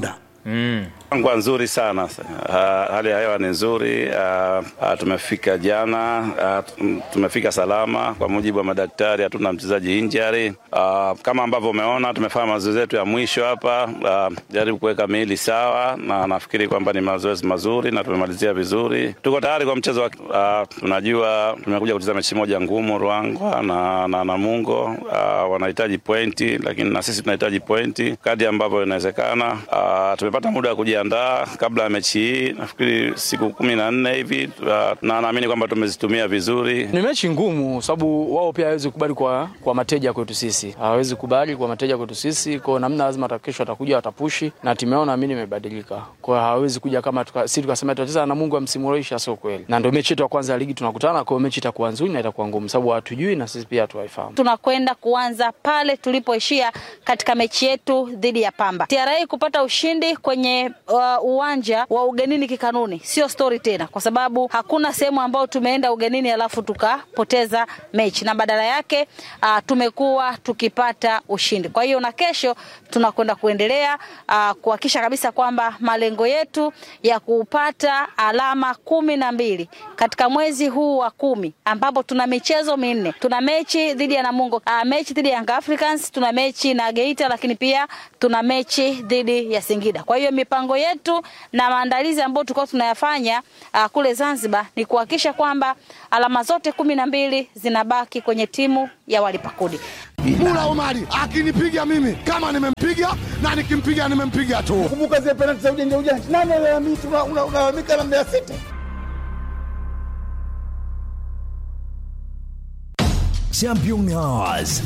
Mm. Ngwa nzuri sana. Uh, hali ya hewa ni nzuri. Uh, uh, tumefika jana, uh, tumefika salama kwa mujibu wa madaktari, hatuna mchezaji injury. Uh, kama ambavyo umeona tumefanya mazoezi yetu ya mwisho hapa, uh, jaribu kuweka miili sawa, na nafikiri kwamba ni mazoezi mazuri na tumemalizia vizuri. Tuko tayari kwa mchezo wa uh, tunajua tumekuja kucheza mechi moja ngumu Ruangwa na, na Namungo. Uh, wanahitaji pointi, lakini na sisi tunahitaji pointi kadri ambavyo inawezekana. Uh, tumepata muda wa kujiandaa kabla ya mechi hii, nafikiri siku kumi na nne hivi, uh, na naamini kwamba tumezitumia vizuri. Ni mechi ngumu, sababu wao pia hawezi kubali kwa, kwa mateja kwetu sisi, hawezi kubali kwa mateja kwetu sisi, kwa namna lazima kesho watakuja watapushi, na timu yao naamini imebadilika, kwa hiyo hawezi kuja kama tuka, si tukasema tutacheza na Mungu amsimulisha, sio kweli, na ndio mechi yetu ya kwanza ya ligi tunakutana, kwa hiyo mechi itakuwa nzuri na itakuwa ngumu, sababu hatujui na sisi pia hatuwaifahamu. tunakwenda kuanza pale tulipoishia katika mechi yetu dhidi ya Pamba. TRA kupata ushindi kwenye uh, uwanja wa ugenini kikanuni sio stori tena, kwa sababu hakuna sehemu ambayo tumeenda ugenini alafu tukapoteza mechi, na badala yake uh, tumekuwa tukipata ushindi. Kwa hiyo na kesho tunakwenda kuendelea uh, kuhakikisha kabisa kwamba malengo yetu ya kupata alama kumi na mbili katika mwezi huu wa kumi ambapo tuna michezo minne. Tuna mechi dhidi ya Namungo, uh, mechi dhidi ya Young Africans, tuna mechi na Geita, lakini pia tuna mechi dhidi ya Singida. Kwa hiyo mipango yetu na maandalizi ambayo tulikuwa tunayafanya uh, kule Zanzibar ni kuhakikisha kwamba alama zote kumi na mbili zinabaki kwenye timu ya walipa kodi. Mula Omari akinipiga mimi kama nimempiga na nikimpiga nimempiga tu. Kumbuka zile penalti za ujanja ujanja, nani alalamika? Unalalamika na Mbeya City. Championnats.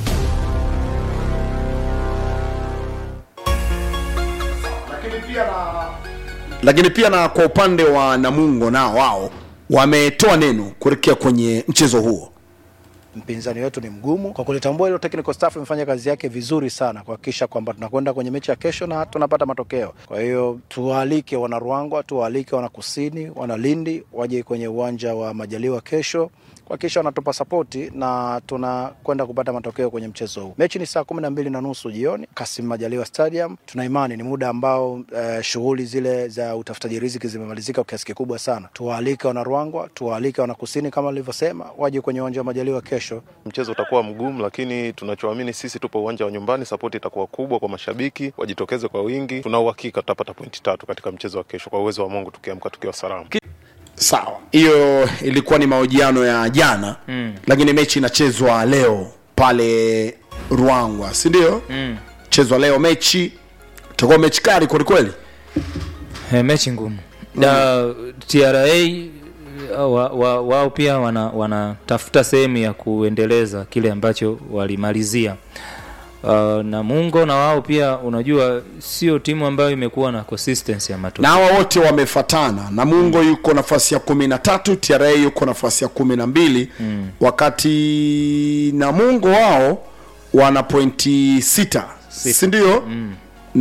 lakini pia na kwa upande wa namungo nao wao wametoa neno kuelekea kwenye mchezo huo mpinzani wetu ni mgumu. Kwa kulitambua hilo, technical staff imefanya kazi yake vizuri sana kuhakikisha kwamba tunakwenda kwenye mechi ya kesho na tunapata matokeo. Kwa hiyo tuwaalike wana Ruangwa, tuwaalike wana Kusini, wana Lindi waje kwenye uwanja wa Majaliwa kesho kuhakikisha wanatupa sapoti na tunakwenda kupata matokeo kwenye mchezo huu. Mechi ni saa kumi na mbili na nusu jioni Kasim Majaliwa Stadium. Tuna imani ni muda ambao uh, shughuli zile za utafutaji riziki zimemalizika kwa kiasi kikubwa sana. Tuwaalike wana Ruangwa, tuwaalike wana Kusini kama nilivyosema, waje kwenye uwanja wa Majaliwa kesho. Mchezo utakuwa mgumu, lakini tunachoamini sisi, tupo uwanja wa nyumbani, sapoti itakuwa kubwa kwa mashabiki, wajitokeze kwa wingi. Tuna uhakika tutapata pointi tatu katika mchezo wa kesho, kwa uwezo wa Mungu, tukiamka tukiwa salama. sawa hiyo ilikuwa ni mahojiano ya jana Mm. lakini mechi inachezwa leo pale ruangwa si ndio Mm. chezwa leo mechi itakuwa mechi kali kwelikweli Eh, mechi ngumu na TRA uh, wa, wa, wao pia wana wanatafuta sehemu ya kuendeleza kile ambacho walimalizia uh, na Mungo na wao pia unajua sio timu ambayo imekuwa na consistency ya matokeo na hawa wote wamefatana namungo yuko nafasi ya kumi na tatu tra yuko nafasi ya kumi na mbili Mm. wakati namungo wao wana pointi sita sindio Mm.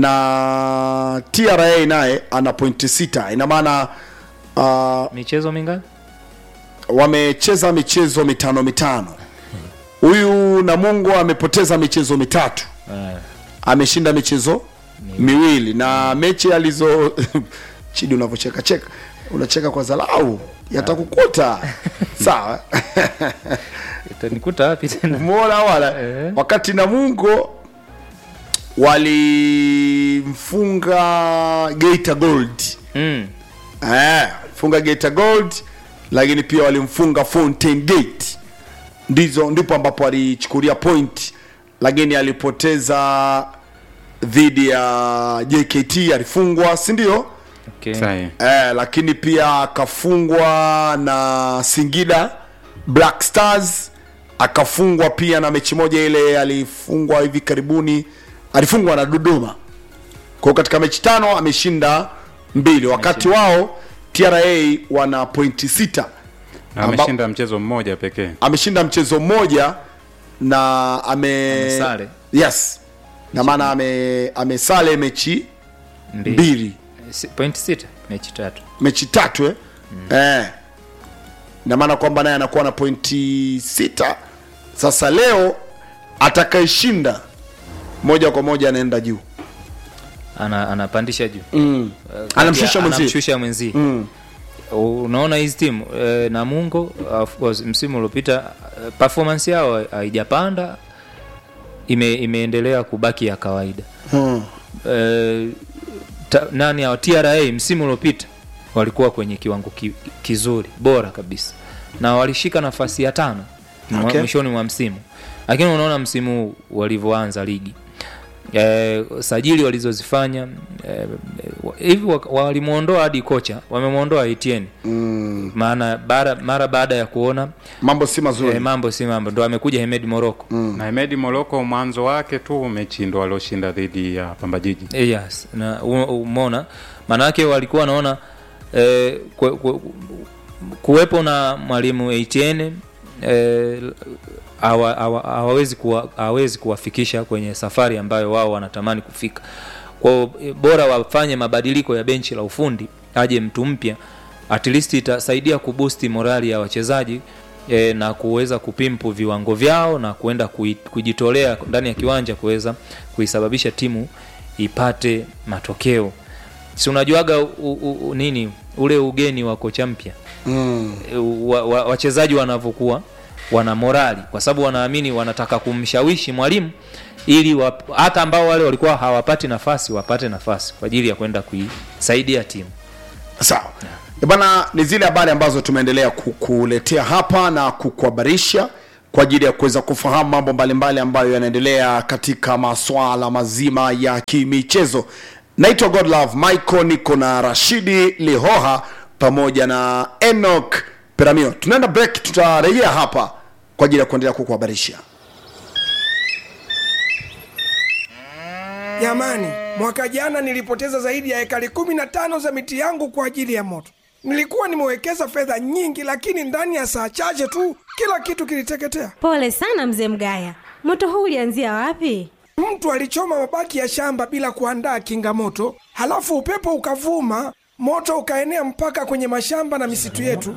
na tra naye ana pointi sita ina maana uh, michezo mingapi wamecheza michezo mitano mitano huyu namungo amepoteza michezo mitatu Eh, ameshinda michezo miwili na mechi alizo chidi unavyocheka cheka unacheka kwa zalau yatakukuta sawa itanikuta wapi tena umeona wala wakati namungo walimfunga geita gold mm. eh, funga geita gold lakini pia walimfunga fountain gate ndizo ndipo ambapo alichukulia point lakini alipoteza dhidi ya jkt alifungwa si ndio okay. eh, lakini pia akafungwa na singida black stars akafungwa pia na mechi moja ile alifungwa hivi karibuni alifungwa na dodoma kwao katika mechi tano ameshinda mbili wakati wao tra wana pointi sita Na Amba- ameshinda mchezo mmoja pekee ameshinda mchezo mmoja na ame Amesale. yes na maana ame amesale mechi mbili Si- point sita mechi tatu mechi tatu eh? Mm. eh. na maana kwamba naye anakuwa na pointi sita sasa leo atakayeshinda moja kwa moja anaenda juu ana, anapandisha juu Mm. Eh, kati Anamshusha ya- mwenzie. anamshusha mwenzie Mm. unaona hizi timu eh, Namungo of course msimu uliopita eh, performance yao haijapanda ime, imeendelea kubaki ya kawaida Mm. eh, ta, nani hao TRA msimu uliopita walikuwa kwenye kiwango ki, kizuri bora kabisa na walishika nafasi ya tano mwa- Okay. mwishoni mwa msimu lakini unaona msimu huu walivyoanza ligi eh, sajili walizozifanya eh, hivi wa- walimwondoa hadi kocha wamemwondoa Etienne mm. maana bara, mara baada ya kuona mambo si mazuri eh, mambo si mambo ndo amekuja Hemed Moroko na Hemedi Moroko mwanzo wake tu mechi ndo alioshinda dhidi ya Pamba Jiji. Eh, yes na u- umeona maanake walikuwa wanaona eh, kwe, kwe, kuwepo na mwalimu Etienne eh, hawa- hawa- hawawezi kuwa, hawezi kuwafikisha kwenye safari ambayo wao wanatamani kufika kwao eh, bora wafanye mabadiliko ya benchi la ufundi aje mtu mpya at least itasaidia kubusti morali ya wachezaji e, na kuweza kupimpu viwango vyao na kuenda kui- kujitolea ndani ya kiwanja kuweza kuisababisha timu ipate matokeo si unajuaga u, u, u, nini ule ugeni wa kocha mpya mm. wa, wa, wachezaji wanavyokuwa wana morali kwa sababu wanaamini wanataka kumshawishi mwalimu ili wa, hata ambao wale walikuwa hawapati nafasi wapate nafasi kwa ajili ya kwenda kuisaidia timu sawa Eh, bana ni zile habari ambazo tumeendelea kukuletea hapa na kukuhabarisha kwa ajili ya kuweza kufahamu mambo mbalimbali ambayo yanaendelea katika maswala mazima ya kimichezo naitwa godlove michael niko na rashidi lihoha pamoja na enok peramio tunaenda break tutarejea hapa kwa ajili ya kuendelea kukuhabarisha Jamani, mwaka jana nilipoteza zaidi ya ekari kumi na tano za miti yangu kwa ajili ya moto. Nilikuwa nimewekeza fedha nyingi, lakini ndani ya saa chache tu kila kitu kiliteketea. Pole sana mzee Mgaya, moto huu ulianzia wapi? Mtu alichoma mabaki ya shamba bila kuandaa kinga moto, halafu upepo ukavuma, moto ukaenea mpaka kwenye mashamba na misitu yetu.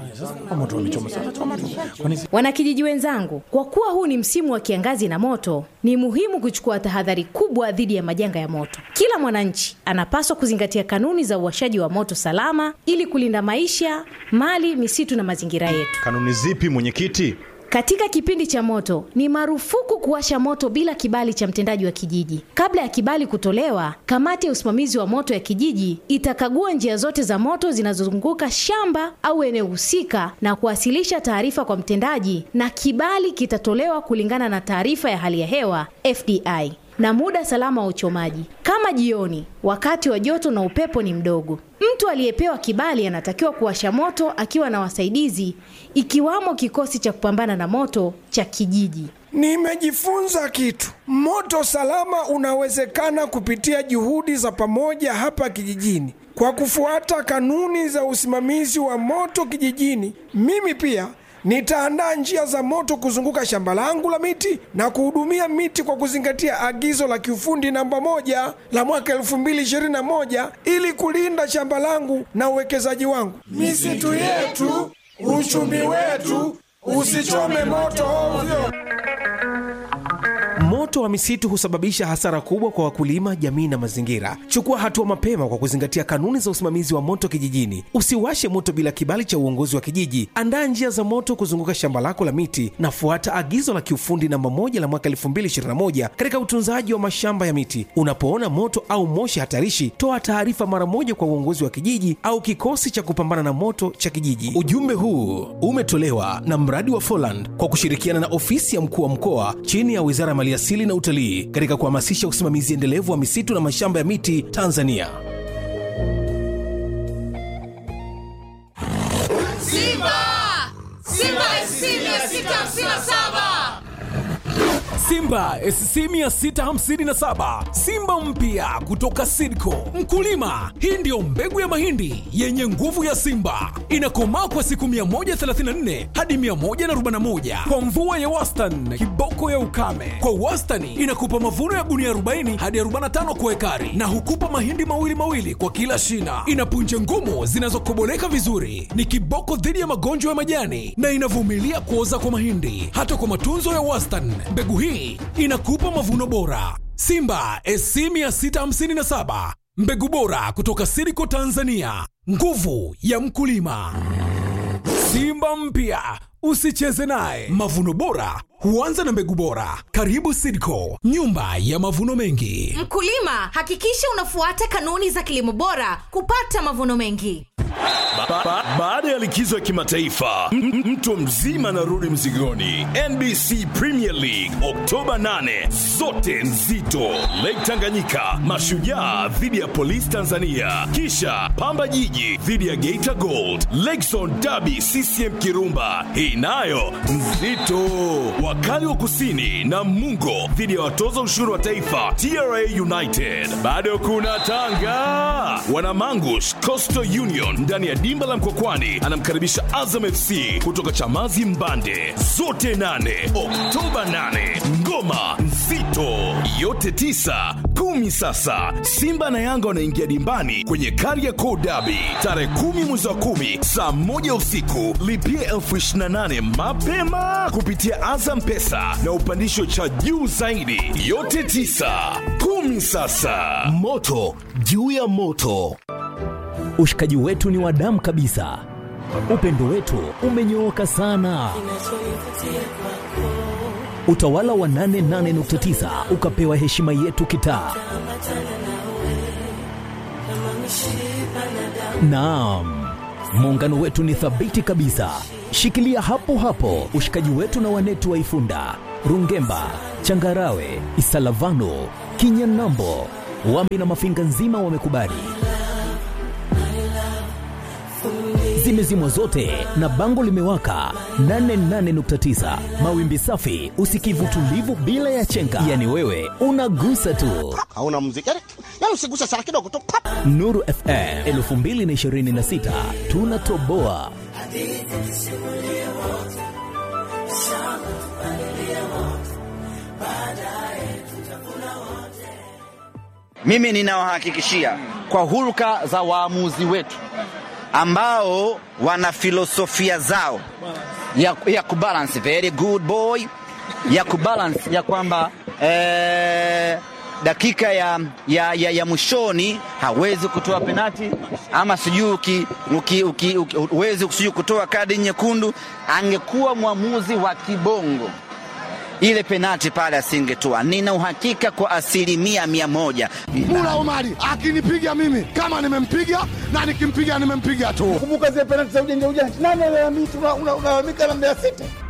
Wanakijiji wenzangu, kwa kuwa huu ni msimu wa kiangazi na moto, ni muhimu kuchukua tahadhari kubwa dhidi ya majanga ya moto. Kila mwananchi anapaswa kuzingatia kanuni za uwashaji wa moto salama ili kulinda maisha, mali, misitu na mazingira yetu. Kanuni zipi mwenyekiti? Katika kipindi cha moto ni marufuku kuwasha moto bila kibali cha mtendaji wa kijiji. Kabla ya kibali kutolewa, kamati ya usimamizi wa moto ya kijiji itakagua njia zote za moto zinazozunguka shamba au eneo husika na kuwasilisha taarifa kwa mtendaji, na kibali kitatolewa kulingana na taarifa ya hali ya hewa FDI na muda salama wa uchomaji, kama jioni, wakati wa joto na upepo ni mdogo. Mtu aliyepewa kibali anatakiwa kuwasha moto akiwa na wasaidizi, ikiwamo kikosi cha kupambana na moto cha kijiji. Nimejifunza kitu. Moto salama unawezekana kupitia juhudi za pamoja hapa kijijini. Kwa kufuata kanuni za usimamizi wa moto kijijini, mimi pia nitaandaa njia za moto kuzunguka shamba langu la miti na kuhudumia miti kwa kuzingatia agizo la kiufundi namba moja la mwaka 2021 ili kulinda shamba langu na uwekezaji wangu. Misitu yetu, uchumi wetu, usichome moto ovyo. Moto wa misitu husababisha hasara kubwa kwa wakulima, jamii na mazingira. Chukua hatua mapema kwa kuzingatia kanuni za usimamizi wa moto kijijini. Usiwashe moto bila kibali cha uongozi wa kijiji. Andaa njia za moto kuzunguka shamba lako la miti na fuata agizo la kiufundi namba moja la mwaka 2021 katika utunzaji wa mashamba ya miti. Unapoona moto au moshi hatarishi, toa taarifa mara moja kwa uongozi wa kijiji au kikosi cha kupambana na moto cha kijiji. Ujumbe huu umetolewa na mradi wa Foland kwa kushirikiana na ofisi ya mkuu wa mkoa chini ya Wizara ya Maliasili na Utalii katika kuhamasisha usimamizi endelevu wa misitu na mashamba ya miti Tanzania. Simba! Simba SC 657! Simba SC 657 Simba mpya kutoka Sidco. Mkulima, hii ndiyo mbegu ya mahindi yenye nguvu ya Simba, inakomaa kwa siku 134 hadi 141 kwa mvua ya wastani, kiboko ya ukame. Kwa wastani inakupa mavuno ya gunia 40 hadi 45 kwa ekari, na hukupa mahindi mawili mawili kwa kila shina. Ina punje ngumu zinazokoboleka vizuri, ni kiboko dhidi ya magonjwa ya majani na inavumilia kuoza kwa mahindi. Hata kwa matunzo ya wastani, mbegu hii inakupa mavuno bora. Simba SC 657 mbegu bora kutoka Siriko Tanzania, nguvu ya mkulima. Simba mpya usicheze naye. Mavuno bora huanza na mbegu bora. Karibu Siriko, nyumba ya mavuno mengi. Mkulima, hakikisha unafuata kanuni za kilimo bora kupata mavuno mengi. Ba- ba- Baada ya likizo ya kimataifa, m- m- mtu mzima anarudi mzigoni. NBC Premier League Oktoba 8, zote nzito. Lake Tanganyika, Mashujaa dhidi ya Polisi Tanzania, kisha Pamba Jiji dhidi ya Geita Gold, Lakezone Derby CCM Kirumba, hii nayo nzito. Wakali wa Kusini na Mungo dhidi ya watoza ushuru wa taifa TRA United. Bado kuna Tanga, Wanamangush Coastal Union ndani ya dimba la Mkokwani anamkaribisha Azam FC kutoka Chamazi Mbande. Zote nane Oktoba 8, ngoma nzito yote tisa kumi. Sasa Simba na Yanga wanaingia dimbani kwenye Kariakoo Derby tarehe kumi mwezi wa kumi saa moja usiku. Lipia elfu ishirini na nane mapema kupitia Azam Pesa na upandisho cha juu zaidi. Yote tisa kumi. Sasa moto juu ya moto. Ushikaji wetu ni wa damu kabisa, upendo wetu umenyooka sana. Utawala wa 88.9 ukapewa heshima yetu kitaa. Naam, muungano wetu ni thabiti kabisa. Shikilia hapo hapo ushikaji wetu na wanetu wa Ifunda, Rungemba, Changarawe, Isalavano, Kinyanambo, Wambi na Mafinga nzima wamekubali. Zimezimwa zote na bango limewaka 88.9 mawimbi safi, usikivu tulivu bila ya chenga, yani wewe unagusa tu. hauna muziki yani, yani usiguse sana kidogo tu pap. Nuru FM 2026 tunatoboa. Mimi ninawahakikishia kwa hulka za waamuzi wetu ambao wana filosofia zao ya, ya kubalance very good boy ya kubalance ya kwamba eh, dakika ya, ya, ya, ya mwishoni hawezi kutoa penati ama sijui uki- uki- uki- uki- huwezi sijui kutoa kadi nyekundu. Angekuwa mwamuzi wa kibongo ile penati pale asingetoa. Nina uhakika kwa asilimia mia moja. Mula Omari akinipiga mimi kama nimempiga na nikimpiga nimempiga tu. Kumbuka zile penalti za ujanja ujanja, nani alalamika? Unalalamika na Mbeya City.